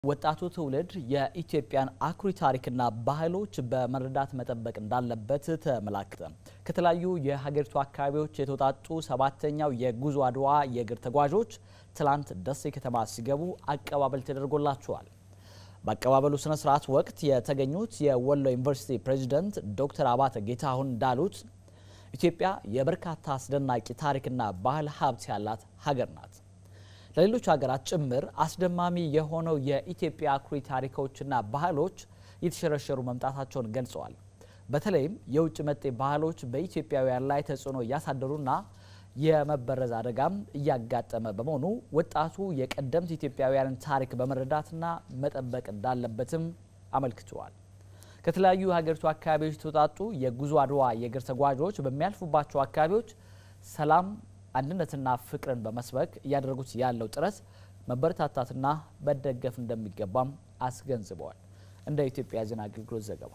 ወጣቱ ትውልድ የኢትዮጵያን አኩሪ ታሪክና ባህሎች በመረዳት መጠበቅ እንዳለበት ተመላክተ። ከተለያዩ የሀገሪቱ አካባቢዎች የተውጣጡ ሰባተኛው የጉዞ አድዋ የእግር ተጓዦች ትላንት ደሴ ከተማ ሲገቡ አቀባበል ተደርጎላቸዋል። በአቀባበሉ ስነ ስርዓት ወቅት የተገኙት የወሎ ዩኒቨርሲቲ ፕሬዚደንት ዶክተር አባተ ጌታሁን እንዳሉት ኢትዮጵያ የበርካታ አስደናቂ ታሪክና ባህል ሀብት ያላት ሀገር ናት። ለሌሎች ሀገራት ጭምር አስደማሚ የሆነው የኢትዮጵያ አኩሪ ታሪኮችና ባህሎች እየተሸረሸሩ መምጣታቸውን ገልጸዋል። በተለይም የውጭ መጤ ባህሎች በኢትዮጵያውያን ላይ ተጽዕኖ እያሳደሩና የመበረዝ አደጋም እያጋጠመ በመሆኑ ወጣቱ የቀደምት ኢትዮጵያውያንን ታሪክ በመረዳትና መጠበቅ እንዳለበትም አመልክተዋል። ከተለያዩ የሀገሪቱ አካባቢዎች የተውጣጡ የጉዞ አድዋ የእግር ተጓዦች በሚያልፉባቸው አካባቢዎች ሰላም አንድነትና ፍቅርን በመስበክ እያደረጉት ያለው ጥረት መበረታታትና መደገፍ እንደሚገባም አስገንዝበዋል። እንደ ኢትዮጵያ ዜና አገልግሎት ዘገባ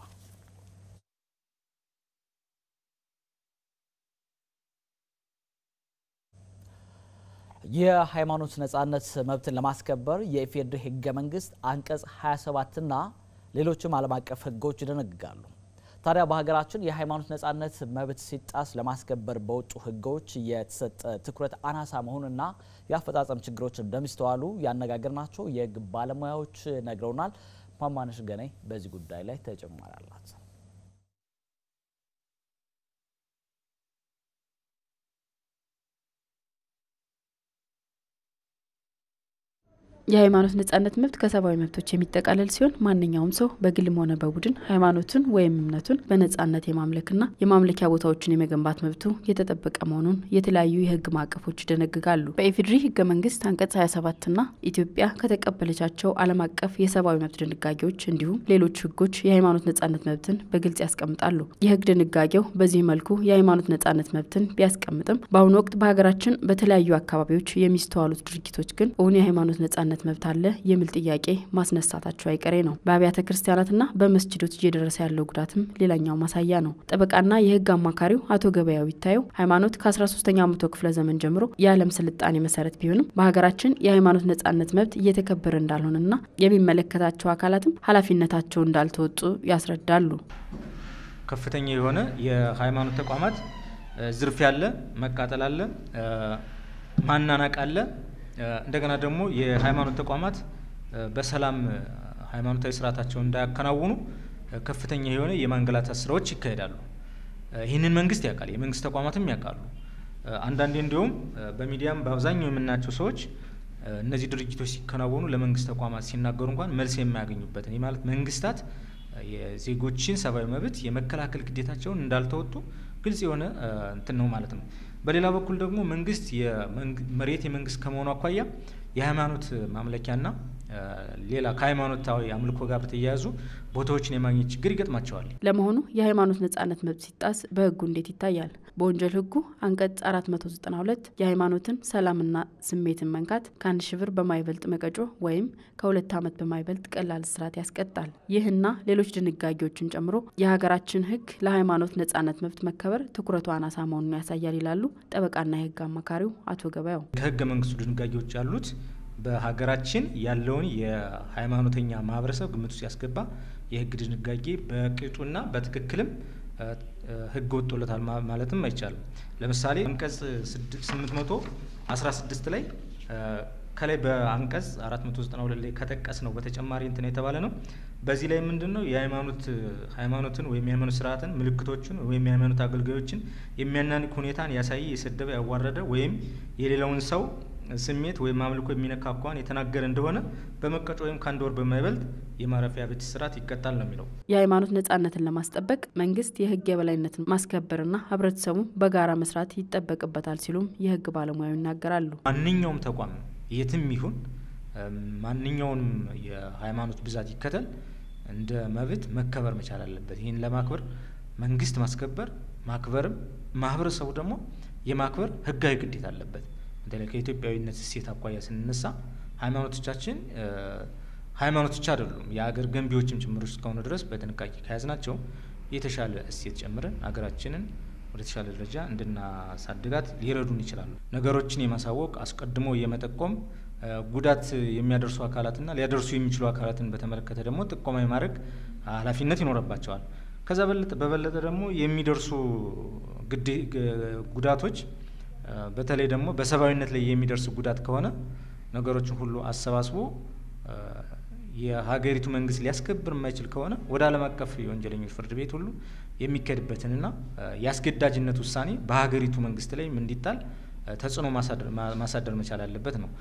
የሃይማኖት ነጻነት መብትን ለማስከበር የኢፌዴሪ ሕገ መንግስት አንቀጽ 27ና ሌሎችም ዓለም አቀፍ ሕጎች ይደነግጋሉ። ታዲያ በሀገራችን የሃይማኖት ነጻነት መብት ሲጣስ ለማስከበር በወጡ ህጎች የተሰጠ ትኩረት አናሳ መሆኑና የአፈጻጸም ችግሮች እንደሚስተዋሉ ያነጋገርናቸው የህግ ባለሙያዎች ነግረውናል። ማማነሽ ገነይ በዚህ ጉዳይ ላይ ተጨማሪ አላት። የሃይማኖት ነጻነት መብት ከሰብአዊ መብቶች የሚጠቃለል ሲሆን ማንኛውም ሰው በግልም ሆነ በቡድን ሃይማኖቱን ወይም እምነቱን በነጻነት የማምለክና የማምለኪያ ቦታዎችን የመገንባት መብቱ የተጠበቀ መሆኑን የተለያዩ የህግ ማዕቀፎች ይደነግጋሉ። በኢፌዴሪ ህገ መንግስት አንቀጽ 27ና ኢትዮጵያ ከተቀበለቻቸው ዓለም አቀፍ የሰብአዊ መብት ድንጋጌዎች እንዲሁም ሌሎች ህጎች የሃይማኖት ነጻነት መብትን በግልጽ ያስቀምጣሉ። የህግ ድንጋጌው በዚህ መልኩ የሃይማኖት ነጻነት መብትን ቢያስቀምጥም በአሁኑ ወቅት በሀገራችን በተለያዩ አካባቢዎች የሚስተዋሉት ድርጊቶች ግን እውን የሃይማኖት ነጻነት መብት አለ የሚል ጥያቄ ማስነሳታቸው አይቀሬ ነው። በአብያተ ክርስቲያናትና በመስጅዶች እየደረሰ ያለው ጉዳትም ሌላኛው ማሳያ ነው። ጠበቃና የህግ አማካሪው አቶ ገበያው ይታየው ሃይማኖት ከ13ኛው መቶ ክፍለ ዘመን ጀምሮ የዓለም ስልጣኔ መሰረት ቢሆንም በሀገራችን የሃይማኖት ነጻነት መብት እየተከበረ እንዳልሆነና የሚመለከታቸው አካላትም ኃላፊነታቸው እንዳልተወጡ ያስረዳሉ። ከፍተኛ የሆነ የሃይማኖት ተቋማት ዝርፊያ አለ፣ መቃጠል አለ፣ ማናናቅ አለ። እንደገና ደግሞ የሃይማኖት ተቋማት በሰላም ሃይማኖታዊ ስርዓታቸውን እንዳያከናውኑ ከፍተኛ የሆነ የማንገላታት ስራዎች ይካሄዳሉ። ይህንን መንግስት ያውቃል፣ የመንግስት ተቋማትም ያውቃሉ። አንዳንዴ እንዲሁም በሚዲያም በአብዛኛው የምናያቸው ሰዎች እነዚህ ድርጊቶች ሲከናወኑ ለመንግስት ተቋማት ሲናገሩ እንኳን መልስ የማያገኙበትን ይህ ማለት መንግስታት የዜጎችን ሰብአዊ መብት የመከላከል ግዴታቸውን እንዳልተወጡ ግልጽ የሆነ እንትን ነው ማለት ነው። በሌላ በኩል ደግሞ መንግስት መሬት የመንግስት ከመሆኑ አኳያ የሃይማኖት ማምለኪያና ሌላ ከሃይማኖታዊ አምልኮ ጋር በተያያዙ ቦታዎችን የማግኘት ችግር ይገጥማቸዋል። ለመሆኑ የሃይማኖት ነጻነት መብት ሲጣስ በህጉ እንዴት ይታያል? በወንጀል ህጉ አንቀጽ 492 የሃይማኖትን ሰላምና ስሜትን መንካት ከአንድ ሺህ ብር በማይበልጥ መቀጮ ወይም ከሁለት ዓመት በማይበልጥ ቀላል እስራት ያስቀጣል። ይህና ሌሎች ድንጋጌዎችን ጨምሮ የሀገራችን ህግ ለሃይማኖት ነጻነት መብት መከበር ትኩረቱ አናሳ መሆኑን ያሳያል ይላሉ ጠበቃና የህግ አማካሪው አቶ ገበያው። ከህገ መንግስቱ ድንጋጌዎች ያሉት በሀገራችን ያለውን የሃይማኖተኛ ማህበረሰብ ግምት ውስጥ ያስገባ የህግ ድንጋጌ በቅጡና በትክክልም ህግ ወጥቶለታል ማለትም አይቻልም። ለምሳሌ አንቀጽ 816 ላይ ከላይ በአንቀጽ 492 ላይ ከጠቀስ ነው በተጨማሪ እንትን የተባለ ነው። በዚህ ላይ ምንድን ነው የሃይማኖት ሃይማኖትን ወይም የሃይማኖት ስርዓትን ምልክቶችን ወይም የሃይማኖት አገልጋዮችን የሚያናንቅ ሁኔታን ያሳየ፣ የሰደበ፣ ያዋረደ ወይም የሌላውን ሰው ስሜት ወይም አምልኮ የሚነካ እንኳን የተናገረ እንደሆነ በመቀጮ ወይም ከአንድ ወር በማይበልጥ የማረፊያ ቤት እስራት ይቀጣል ነው የሚለው። የሃይማኖት ነጻነትን ለማስጠበቅ መንግስት የህግ የበላይነትን ማስከበርና ህብረተሰቡ በጋራ መስራት ይጠበቅበታል ሲሉም የህግ ባለሙያው ይናገራሉ። ማንኛውም ተቋም የትም ይሁን ማንኛውንም የሃይማኖት ብዛት ይከተል እንደ መብት መከበር መቻል አለበት። ይህን ለማክበር መንግስት ማስከበር ማክበርም ማህበረሰቡ ደግሞ የማክበር ህጋዊ ግዴታ አለበት። በተለይ ከኢትዮጵያዊነት እሴት አኳያ ስንነሳ ሃይማኖቶቻችን ሃይማኖቶች አይደሉም የአገር ገንቢዎችም ጭምሮች እስከሆኑ ድረስ በጥንቃቄ ከያዝናቸው የተሻለ እሴት ጨምረን ሀገራችንን ወደ ተሻለ ደረጃ እንድናሳድጋት ሊረዱን ይችላሉ። ነገሮችን የማሳወቅ አስቀድሞ የመጠቆም ጉዳት የሚያደርሱ አካላትና ሊያደርሱ የሚችሉ አካላትን በተመለከተ ደግሞ ጥቆማ የማድረግ ኃላፊነት ይኖርባቸዋል። ከዛ በበለጠ ደግሞ የሚደርሱ ጉዳቶች በተለይ ደግሞ በሰብአዊነት ላይ የሚደርስ ጉዳት ከሆነ ነገሮችን ሁሉ አሰባስቦ የሀገሪቱ መንግስት ሊያስከብር የማይችል ከሆነ ወደ ዓለም አቀፍ የወንጀለኞች ፍርድ ቤት ሁሉ የሚካሄድበትንና የአስገዳጅነት ውሳኔ በሀገሪቱ መንግስት ላይም እንዲጣል ተጽዕኖ ማሳደር መቻል አለበት ነው።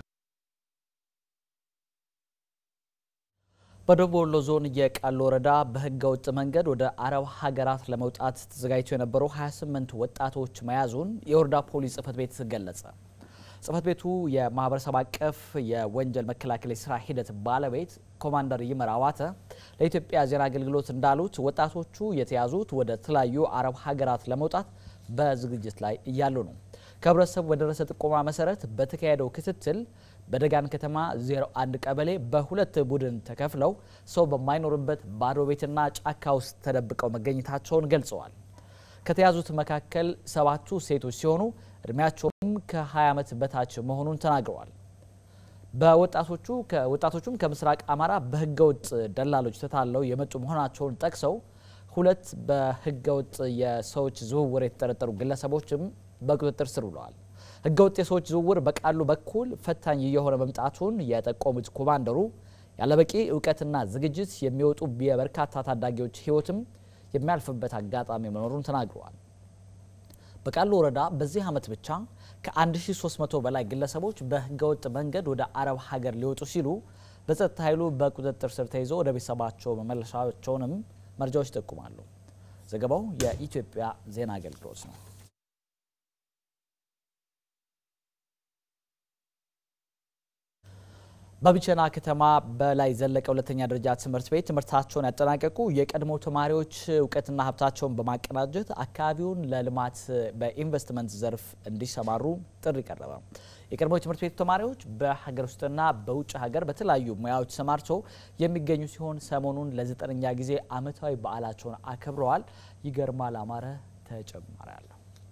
በደቡብ ወሎ ዞን የቃሉ ወረዳ በህገ ወጥ መንገድ ወደ አረብ ሀገራት ለመውጣት ተዘጋጅተው የነበሩ 28 ወጣቶች መያዙን የወረዳ ፖሊስ ጽህፈት ቤት ገለጸ። ጽህፈት ቤቱ የማህበረሰብ አቀፍ የወንጀል መከላከል የስራ ሂደት ባለቤት ኮማንደር ይመር አዋተ ለኢትዮጵያ ዜና አገልግሎት እንዳሉት ወጣቶቹ የተያዙት ወደ ተለያዩ አረብ ሀገራት ለመውጣት በዝግጅት ላይ እያሉ ነው። ከህብረተሰቡ በደረሰ ጥቆማ መሰረት በተካሄደው ክትትል በደጋን ከተማ 01 ቀበሌ በሁለት ቡድን ተከፍለው ሰው በማይኖርበት ባዶ ቤትና ጫካ ውስጥ ተደብቀው መገኘታቸውን ገልጸዋል። ከተያዙት መካከል ሰባቱ ሴቶች ሲሆኑ እድሜያቸውም ከ20 ዓመት በታች መሆኑን ተናግረዋል። በወጣቶቹ ከወጣቶቹም ከምስራቅ አማራ በህገወጥ ደላሎች ተታለው የመጡ መሆናቸውን ጠቅሰው ሁለት በህገወጥ የሰዎች ዝውውር የተጠረጠሩ ግለሰቦችም በቁጥጥር ስር ውለዋል። ህገወጥ የሰዎች ዝውውር በቃሉ በኩል ፈታኝ እየሆነ መምጣቱን የጠቆሙት ኮማንደሩ ያለበቂ እውቀትና ዝግጅት የሚወጡ የበርካታ ታዳጊዎች ህይወትም የሚያልፍበት አጋጣሚ መኖሩን ተናግረዋል። በቃሉ ወረዳ በዚህ ዓመት ብቻ ከ1300 በላይ ግለሰቦች በህገወጥ መንገድ ወደ አረብ ሀገር ሊወጡ ሲሉ በጸጥታ ኃይሉ በቁጥጥር ስር ተይዘው ወደ ቤተሰባቸው መመለሻቸውንም መረጃዎች ይጠቁማሉ። ዘገባው የኢትዮጵያ ዜና አገልግሎት ነው። በቢቸና ከተማ በላይ ዘለቀ ሁለተኛ ደረጃ ትምህርት ቤት ትምህርታቸውን ያጠናቀቁ የቀድሞ ተማሪዎች እውቀትና ሀብታቸውን በማቀናጀት አካባቢውን ለልማት በኢንቨስትመንት ዘርፍ እንዲሰማሩ ጥሪ ቀረበ። የቀድሞ ትምህርት ቤቱ ተማሪዎች በሀገር ውስጥና በውጭ ሀገር በተለያዩ ሙያዎች ተሰማርተው የሚገኙ ሲሆን ሰሞኑን ለዘጠነኛ ጊዜ ዓመታዊ በዓላቸውን አክብረዋል። ይገርማል አማረ ተጨማሪ አለ።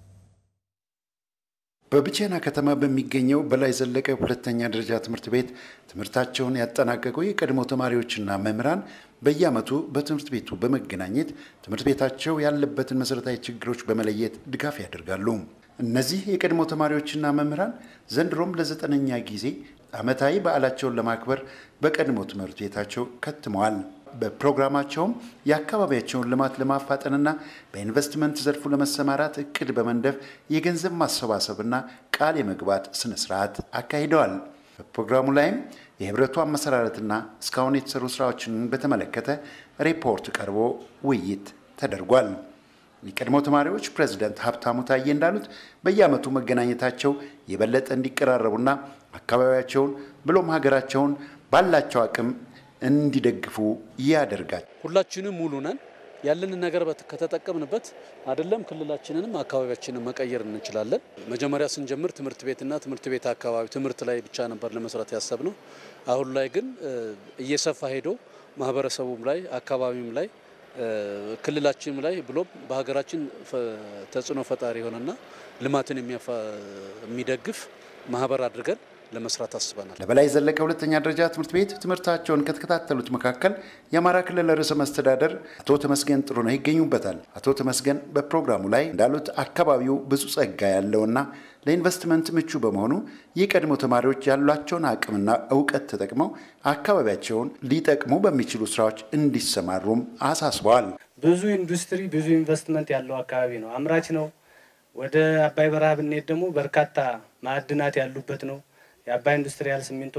በብቸና ከተማ በሚገኘው በላይ ዘለቀ ሁለተኛ ደረጃ ትምህርት ቤት ትምህርታቸውን ያጠናቀቁ የቀድሞ ተማሪዎችና መምህራን በየዓመቱ በትምህርት ቤቱ በመገናኘት ትምህርት ቤታቸው ያለበትን መሠረታዊ ችግሮች በመለየት ድጋፍ ያደርጋሉ። እነዚህ የቀድሞ ተማሪዎችና መምህራን ዘንድሮም ለዘጠነኛ ጊዜ ዓመታዊ በዓላቸውን ለማክበር በቀድሞ ትምህርት ቤታቸው ከትመዋል። በፕሮግራማቸውም የአካባቢያቸውን ልማት ለማፋጠንና በኢንቨስትመንት ዘርፉ ለመሰማራት እቅድ በመንደፍ የገንዘብ ማሰባሰብና ቃል የመግባት ስነ ስርዓት አካሂደዋል። በፕሮግራሙ ላይም የህብረቱ አመሰራረትና እስካሁን የተሰሩ ስራዎችን በተመለከተ ሪፖርት ቀርቦ ውይይት ተደርጓል። የቀድሞ ተማሪዎች ፕሬዚደንት ሀብታሙ ታዬ እንዳሉት በየዓመቱ መገናኘታቸው የበለጠ እንዲቀራረቡና አካባቢያቸውን ብሎም ሀገራቸውን ባላቸው አቅም እንዲደግፉ ያደርጋል። ሁላችንም ሙሉ ነን። ያለንን ነገር ከተጠቀምንበት አይደለም ክልላችንንም አካባቢያችንን መቀየር እንችላለን። መጀመሪያ ስንጀምር ትምህርት ቤትና ትምህርት ቤት አካባቢ ትምህርት ላይ ብቻ ነበር ለመስራት ያሰብነው። አሁን ላይ ግን እየሰፋ ሄዶ ማህበረሰቡም ላይ አካባቢም ላይ ክልላችንም ላይ ብሎም በሀገራችን ተጽዕኖ ፈጣሪ የሆነና ልማትን የሚደግፍ ማህበር አድርገን ለመስራት አስበናል። ለበላይ ዘለቀ ሁለተኛ ደረጃ ትምህርት ቤት ትምህርታቸውን ከተከታተሉት መካከል የአማራ ክልል ርዕሰ መስተዳደር አቶ ተመስገን ጥሩነህ ይገኙበታል። አቶ ተመስገን በፕሮግራሙ ላይ እንዳሉት አካባቢው ብዙ ጸጋ ያለውና ለኢንቨስትመንት ምቹ በመሆኑ የቀድሞ ተማሪዎች ያሏቸውን አቅምና እውቀት ተጠቅመው አካባቢያቸውን ሊጠቅሙ በሚችሉ ስራዎች እንዲሰማሩም አሳስበዋል። ብዙ ኢንዱስትሪ፣ ብዙ ኢንቨስትመንት ያለው አካባቢ ነው። አምራች ነው። ወደ አባይ በረሃ ብንሄድ ደግሞ በርካታ ማዕድናት ያሉበት ነው። የአባይ ኢንዱስትሪያል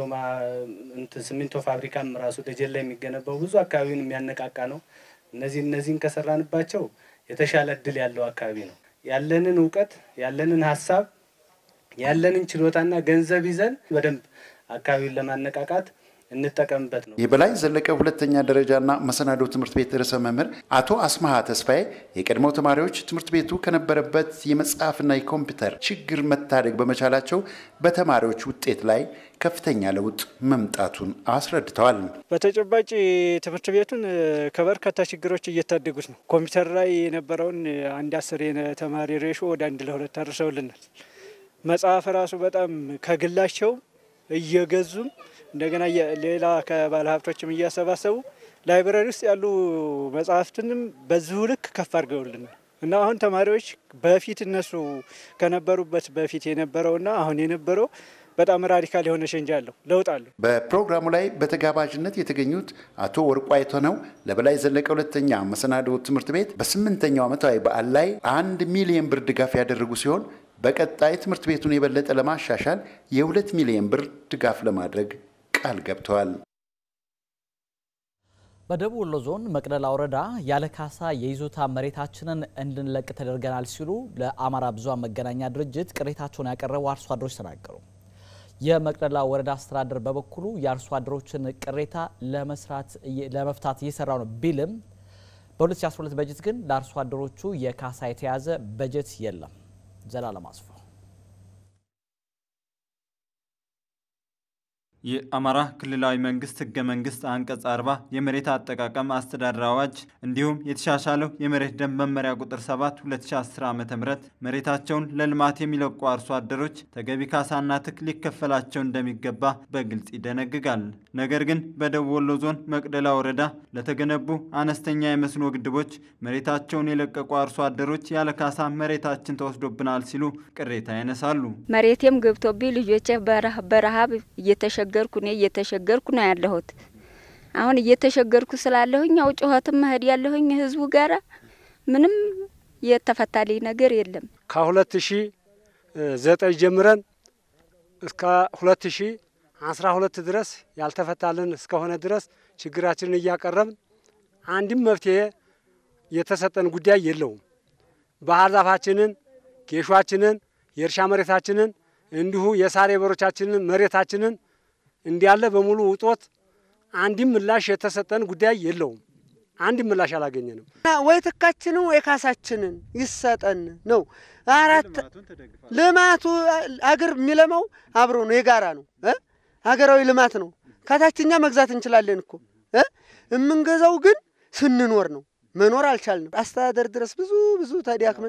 ሲሚንቶ ፋብሪካም ራሱ ደጀን ላይ የሚገነባው ብዙ አካባቢውን የሚያነቃቃ ነው። እነዚህ እነዚህን ከሰራንባቸው የተሻለ እድል ያለው አካባቢ ነው። ያለንን እውቀት ያለንን ሀሳብ ያለንን ችሎታና ገንዘብ ይዘን በደንብ አካባቢውን ለማነቃቃት እንጠቀምበት ነው። የበላይ ዘለቀ ሁለተኛ ደረጃና መሰናዶ ትምህርት ቤት ርዕሰ መምህር አቶ አስማሃ ተስፋዬ የቀድሞ ተማሪዎች ትምህርት ቤቱ ከነበረበት የመጽሐፍና የኮምፒውተር ችግር መታደግ በመቻላቸው በተማሪዎች ውጤት ላይ ከፍተኛ ለውጥ መምጣቱን አስረድተዋል። በተጨባጭ ትምህርት ቤቱን ከበርካታ ችግሮች እየታደጉት ነው። ኮምፒውተር ላይ የነበረውን አንድ አስር ተማሪ ሬሾ ወደ አንድ ለሁለት አድርሰውልናል። መጽሐፍ ራሱ በጣም ከግላቸው እየገዙም እንደገና ሌላ ከባለ ሀብቶችም እያሰባሰቡ ላይብረሪ ውስጥ ያሉ መጽሐፍትንም በዚሁ ልክ ከፍ አድርገውልን እና አሁን ተማሪዎች በፊት እነሱ ከነበሩበት በፊት የነበረውና አሁን የነበረው በጣም ራዲካል የሆነ ሸንጅ አለው፣ ለውጥ አለው። በፕሮግራሙ ላይ በተጋባዥነት የተገኙት አቶ ወርቁ አይተነው ለበላይ ዘለቀ ሁለተኛ መሰናዶ ትምህርት ቤት በስምንተኛው ዓመታዊ በዓል ላይ አንድ ሚሊዮን ብር ድጋፍ ያደረጉ ሲሆን በቀጣይ ትምህርት ቤቱን የበለጠ ለማሻሻል የሁለት ሚሊዮን ብር ድጋፍ ለማድረግ ቃል ገብተዋል። በደቡብ ወሎ ዞን መቅደላ ወረዳ ያለ ካሳ የይዞታ መሬታችንን እንድንለቅ ተደርገናል ሲሉ ለአማራ ብዙኃን መገናኛ ድርጅት ቅሬታቸውን ያቀረቡ አርሶ አደሮች ተናገሩ። የመቅደላ ወረዳ አስተዳደር በበኩሉ የአርሶ አደሮችን ቅሬታ ለመፍታት እየሰራው ነው ቢልም በ2012 በጀት ግን ለአርሶ አደሮቹ የካሳ የተያዘ በጀት የለም። ዘላለም አስፋው የአማራ ክልላዊ መንግስት ህገ መንግስት አንቀጽ አርባ የመሬት አጠቃቀም አስተዳደር አዋጅ እንዲሁም የተሻሻለው የመሬት ደንብ መመሪያ ቁጥር 7 2010 ዓ ም መሬታቸውን ለልማት የሚለቁ አርሶ አደሮች ተገቢ ካሳና ትክ ሊከፈላቸው እንደሚገባ በግልጽ ይደነግጋል። ነገር ግን በደቡብ ወሎ ዞን መቅደላ ወረዳ ለተገነቡ አነስተኛ የመስኖ ግድቦች መሬታቸውን የለቀቁ አርሶ አደሮች ያለ ካሳ መሬታችን ተወስዶብናል ሲሉ ቅሬታ ያነሳሉ። መሬቴም ገብቶብኝ ልጆቼ በረሀብ እየተሸገ እየተቸገርኩ እኔ እየተቸገርኩ ነው ያለሁት። አሁን እየተቸገርኩ ስላለሁኝ ያው ጩኸትም መሄድ ያለሁኝ ህዝቡ ጋራ ምንም የተፈታልኝ ነገር የለም። ከሁለት ሺ ዘጠኝ ጀምረን እስከ ሁለት ሺ አስራ ሁለት ድረስ ያልተፈታልን እስከሆነ ድረስ ችግራችንን እያቀረብን አንድም መፍትሄ የተሰጠን ጉዳይ የለውም። ባህር ዛፋችንን፣ ጌሿችንን፣ የእርሻ መሬታችንን እንዲሁ የሳር በሮቻችንን መሬታችንን እንዲያለ በሙሉ ውጦት አንድም ምላሽ የተሰጠን ጉዳይ የለውም። አንድም ምላሽ አላገኘንም። ወይ ትካችንን ወይ ካሳችንን ይሰጠን ነው። አራት ልማቱ አገር የሚለማው አብሮ ነው፣ የጋራ ነው፣ ሀገራዊ ልማት ነው። ከታችኛ መግዛት እንችላለን እኮ የምንገዛው ግን ስንኖር ነው። መኖር አልቻልንም። አስተዳደር ድረስ ብዙ ብዙ ተዳክመን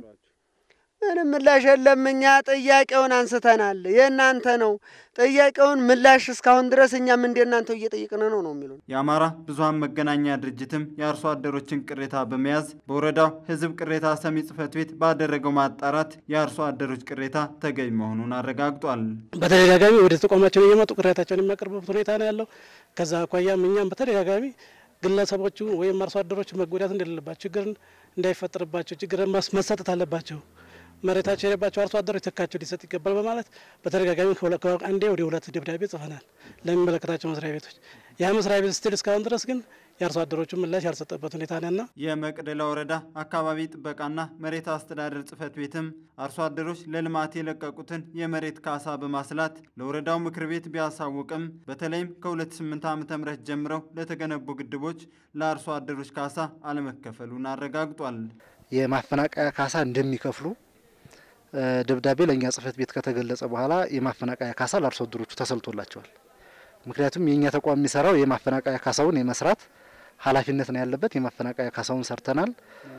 ምንም ምላሽ የለም። እኛ ጥያቄውን አንስተናል፣ የእናንተ ነው ጥያቄውን ምላሽ እስካሁን ድረስ እኛም እንደ እናንተው እየጠየቅን ነው ነው የሚሉ የአማራ ብዙኃን መገናኛ ድርጅትም የአርሶ አደሮችን ቅሬታ በመያዝ በወረዳው ሕዝብ ቅሬታ ሰሚ ጽሕፈት ቤት ባደረገው ማጣራት የአርሶ አደሮች ቅሬታ ተገቢ መሆኑን አረጋግጧል። በተደጋጋሚ ወደ ተቋማችን እየመጡ ቅሬታቸውን የሚያቀርቡበት ሁኔታ ነው ያለው። ከዛ አኳያም እኛም በተደጋጋሚ ግለሰቦቹ ወይም አርሶ አደሮች መጎዳት እንደሌለባቸው ችግር እንዳይፈጠርባቸው ችግር መሰጠት አለባቸው መሬታቸው የሌባቸው አርሶ አደሮች ተካቸው ሊሰጥ ይገባል በማለት በተደጋጋሚ አንዴ ወደ ሁለት ደብዳቤ ጽፈናል ለሚመለከታቸው መስሪያ ቤቶች። ያ መስሪያ ቤት ስትል እስካሁን ድረስ ግን የአርሶ አደሮቹ ምላሽ ያልሰጠበት ሁኔታ ነና የመቅደላ ወረዳ አካባቢ ጥበቃና መሬት አስተዳደር ጽሕፈት ቤትም አርሶ አደሮች ለልማት የለቀቁትን የመሬት ካሳ በማስላት ለወረዳው ምክር ቤት ቢያሳውቅም በተለይም ከ2008 ዓ ም ጀምረው ለተገነቡ ግድቦች ለአርሶ አደሮች ካሳ አለመከፈሉን አረጋግጧል። የማፈናቀያ ካሳ እንደሚከፍሉ ደብዳቤ ለእኛ ጽሕፈት ቤት ከተገለጸ በኋላ የማፈናቀያ ካሳ ለአርሶ አደሮቹ ተሰልቶላቸዋል። ምክንያቱም የእኛ ተቋም የሚሰራው የማፈናቀያ ካሳውን የመስራት ኃላፊነት ነው ያለበት። የማፈናቀያ ካሳውን ሰርተናል።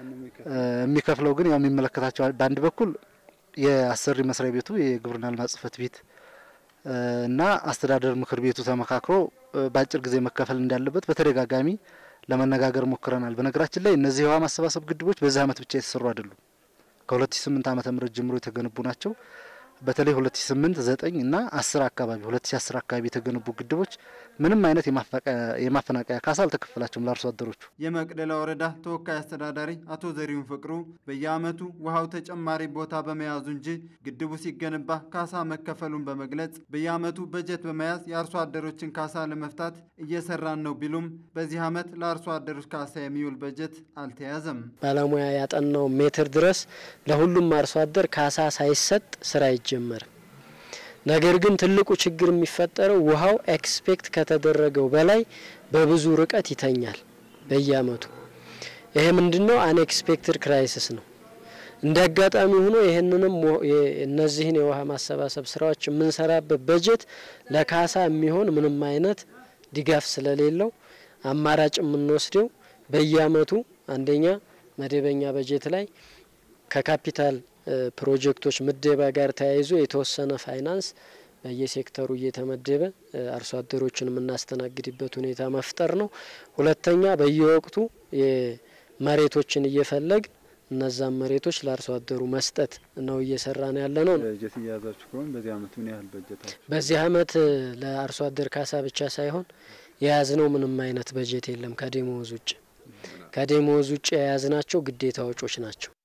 የሚከፍለው ግን ያው የሚመለከታቸው በአንድ በኩል የአሰሪ መስሪያ ቤቱ የግብርና ልማት ጽሕፈት ቤት እና አስተዳደር ምክር ቤቱ ተመካክሮ በአጭር ጊዜ መከፈል እንዳለበት በተደጋጋሚ ለመነጋገር ሞክረናል። በነገራችን ላይ እነዚህ የውሃ ማሰባሰብ ግድቦች በዚህ ዓመት ብቻ የተሰሩ አይደሉም። ከ2008 ዓመተ ምህረት ጀምሮ የተገነቡ ናቸው። በተለይ 2008 9 እና 10 አካባቢ 2010 አካባቢ የተገነቡ ግድቦች ምንም አይነት የማፈናቀያ ካሳ አልተከፈላቸውም ለአርሶ አደሮቹ። የመቅደላ ወረዳ ተወካይ አስተዳዳሪ አቶ ዘሪሁን ፍቅሩ በየዓመቱ ውሃው ተጨማሪ ቦታ በመያዙ እንጂ ግድቡ ሲገነባ ካሳ መከፈሉን በመግለጽ በየዓመቱ በጀት በመያዝ የአርሶ አደሮችን ካሳ ለመፍታት እየሰራን ነው ቢሉም በዚህ ዓመት ለአርሶ አደሮች ካሳ የሚውል በጀት አልተያዘም። ባለሙያ ያጠናው ሜትር ድረስ ለሁሉም አርሶ አደር ካሳ ሳይሰጥ ስራ አይጀመርም። ነገር ግን ትልቁ ችግር የሚፈጠረው ውሃው ኤክስፔክት ከተደረገው በላይ በብዙ ርቀት ይተኛል በየአመቱ። ይሄ ምንድነው? አንኤክስፔክትድ ክራይሲስ ነው። እንደ አጋጣሚ ሆኖ ይህንንም እነዚህን የውሃ ማሰባሰብ ስራዎች የምንሰራበት በጀት ለካሳ የሚሆን ምንም አይነት ድጋፍ ስለሌለው አማራጭ የምንወስደው በየአመቱ አንደኛ መደበኛ በጀት ላይ ከካፒታል ፕሮጀክቶች ምደባ ጋር ተያይዞ የተወሰነ ፋይናንስ በየሴክተሩ እየተመደበ አርሶ አደሮችን የምናስተናግድበት ሁኔታ መፍጠር ነው። ሁለተኛ በየወቅቱ መሬቶችን እየፈለግ እነዛን መሬቶች ለአርሶ አደሩ መስጠት ነው እየሰራን ያለ ነው። በጀት እያያዛችሁ ከሆነ በዚህ አመት ምን ያህል በጀት አለ? በዚህ አመት ለአርሶ አደር ካሳ ብቻ ሳይሆን የያዝነው ምንም አይነት በጀት የለም ከደሞዝ ውጭ። ከደሞዝ ውጭ የያዝናቸው ግዴታ ወጮች ናቸው።